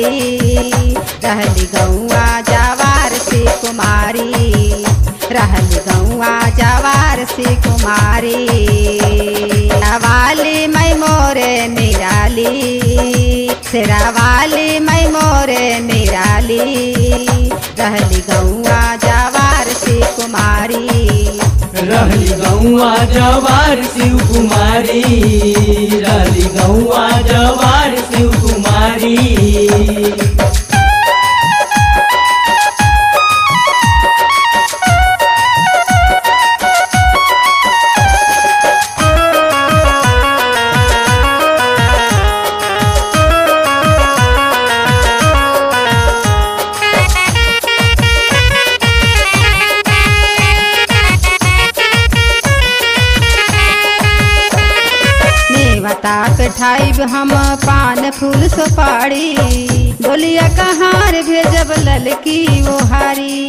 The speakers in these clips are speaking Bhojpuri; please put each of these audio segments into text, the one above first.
रहली गौआ जवार से कुमारी रहली गौआ जवार से कुमारी वाली मैं मोरे निराली शेरावाली मैं मोरे निराली रहली गौआ जवार से कुमारी रहली गौआ जवार शिव कुमारी रहली गौआ जवार शिव कुमारी नेवता पे ठाइब हम पान फूल सुपारी बोलिया कहार भेजब ललकी वो हारी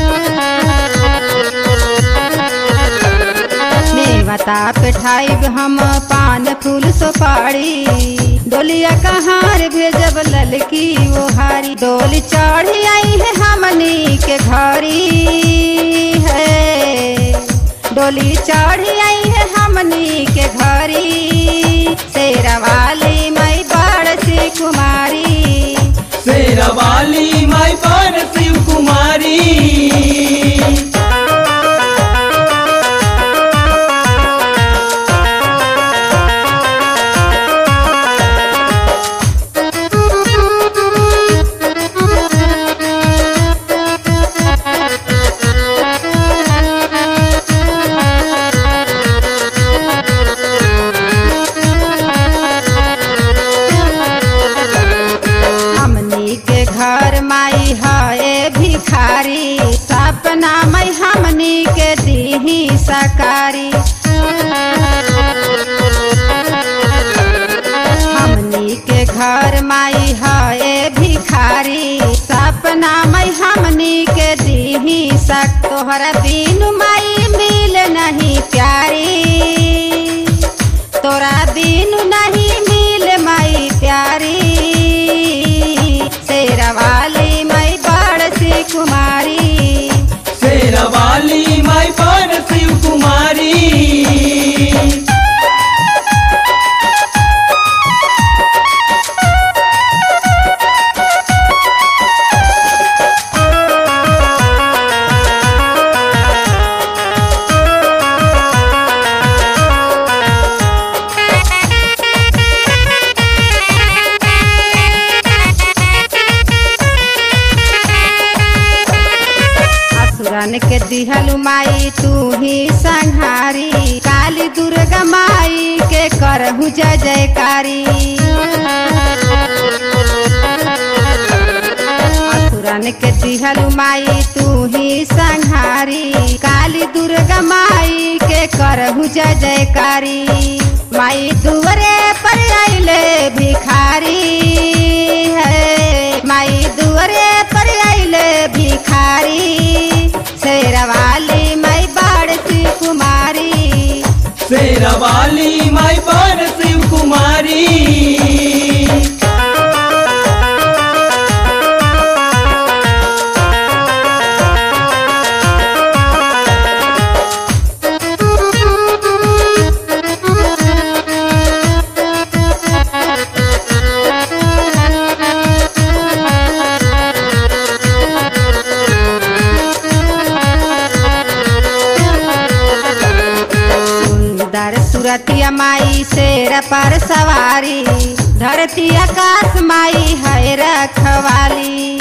नेवता पे ठाइब हम पान फूल सुपारी डोलिया कहार भेजब ललकी वो हारी डोली चढ़ी आई है हमनी के घरी है डोली चढ़ी आई है हमनी के घरी शेरवाली मई बड़ सी कुमारी शेरवाली माई पर शिव कुमारी हमनी के घर माई है भिखारी सपना मई हमनी के दीही सकारी हमनी के घर माई है भिखारी सपना मई हमनी के दीही सक तोहरा बिनु माई मिल नहीं प्यारी तोरा बिनु नहीं मिल माई प्यारी शेरवाली मई बड़ सी कुमारी शेरवाली माई पर शिव कुमारी असुरन के दिहलु माई तू ही संहारी काली दुर्गा माई के करहु जय जयकारी असुरन के दिहलु माई तू ही संहारी काली दुर्गा माई के करहु जय जयकारी माई दुवरे पर आइले भिखारी है माई दुवरे पर आइले भिखारी शेरवाली माई बाड़ सी कुमारी शेरवाली माई पर शिव कुमारी सुंदर सुरतिया माई शेर पर सवारी धरती आकाश माई है रखवाली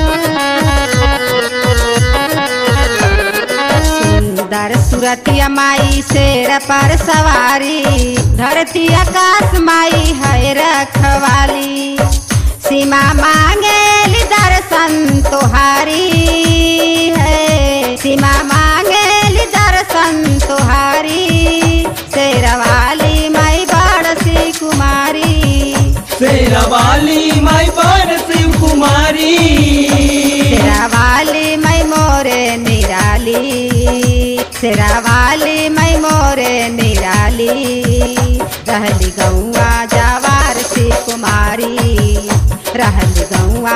सुंदर सुरतिया माई शेर पर सवारी धरती आकाश माई है रखवाली सीमा मांगे दर्शन तुहारी है सीमा मांगे दर्शन तुहारी शेरवाली माई बड़ सी कुमारी शेरवाली माई पर शिव कुमारी शेरावाली मैं मोरे निराली शेरावाली मैं मोरे निराली रहली गौआ जवार से कुमारी रहली गौआ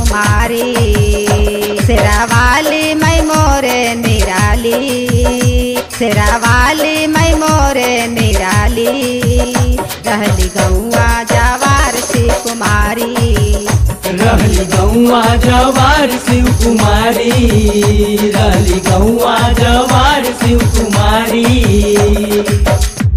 कुमारी शेरावाली मैं मोरे निराली शेरावाली मैं मोरे निराली रहली गौआ जवार सी कुमारी रहली गौआ जवार शिव कुमारी रहली गौआ जवार शिव कुमारी